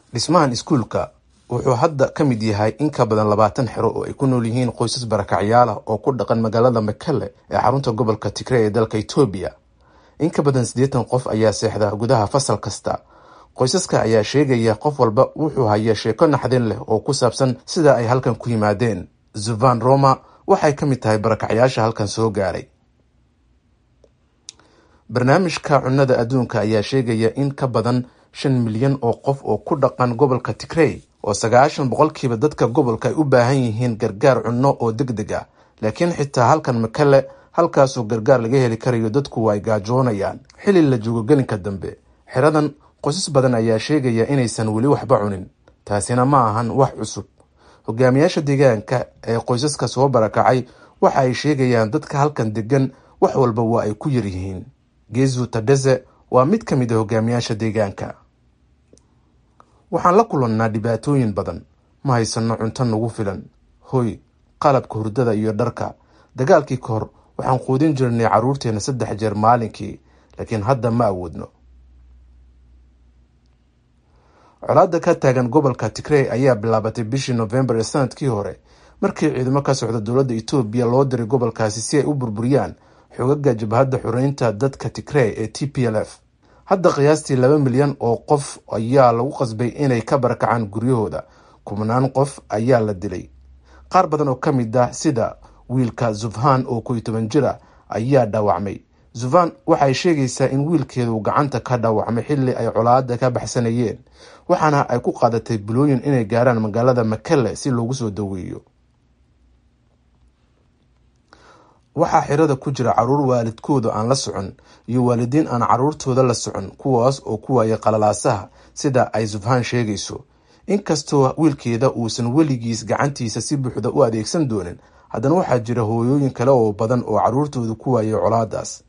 dhismahan iskuulka wuxuu hadda ka mid yahay in ka badan labaatan xero oo ay ku nool yihiin qoysas barakacyaal ah oo ku dhaqan magaalada makale ee xarunta gobolka tigre ee dalka etoobiya in ka badan siddeetan qof ayaa seexda gudaha fasal kasta qoysaska ayaa sheegaya qof walba wuxuu haya sheeko naxdin leh oo ku saabsan sida ay halkan ku yimaadeen zuvan roma waxay ka mid tahay barakacyaasha halkan soo gaaray barnaamijka cunnada adduunka ayaa sheegaya in ka badan shan milyan oo qof oo ku dhaqan gobolka tigrey oo sagaashan boqolkiiba dadka gobolka ay u baahan yihiin gargaar cunno oo deg deg ah laakiin xitaa halkan makale halkaasoo gargaar laga heli karayo dadku ay gaajoonayaan xili la joogo gelinka dambe xeradan qoysas badan ayaa sheegaya inaysan weli waxba cunin taasina ma ahan wax cusub hogaamiyaasha deegaanka ee qoysaska soo barakacay waxa ay sheegayaan dadka halkan degan wax walba waa ay ku yaryihiin geezu tadheze waa mid ka mid a hogaamiyaasha deegaanka waxaan la kulannaa dhibaatooyin badan ma haysanno cunto nagu filan hoy qalabka hurdada iyo dharka dagaalkii ka hor waxaan quudin jirnay carruurteenna saddex jeer maalinkii laakiin hadda ma awoodno colaadda ka taagan gobolka tigrey ayaa bilaabatay bishii nofembar ee sanadkii hore markii ciidamo ka socda dowladda etoobiya loo diray gobolkaasi si ay u burburiyaan xogaga jabhadda xureynta dadka tigrey ee t p l f hadda qiyaastii laba milyan oo qof ayaa lagu qasbay inay ka barakacaan guryahooda kubnaan qof ayaa la dilay qaar badan oo ka mid ah sida wiilka zufhan oo koy toban jira ayaa dhaawacmay zufhan waxay sheegaysaa in wiilkeedu gacanta ka dhaawacmay xilli ay colaada ka baxsanayeen waxaana ay ku qaadatay bilooyin inay gaaraan magaalada makele si loogu soo daweeyo waxaa xirada ku jira caruur waalidkooda aan la socon iyo waalidiin aan caruurtooda la socon kuwaas oo ku waayay qalalaasaha sida ay zufhan sheegayso inkastoo wiilkeeda uusan weligiis gacantiisa si buuxda u adeegsan doonin haddana waxaa jira hooyooyin kale oo badan oo caruurtooda ku waayay colaadaas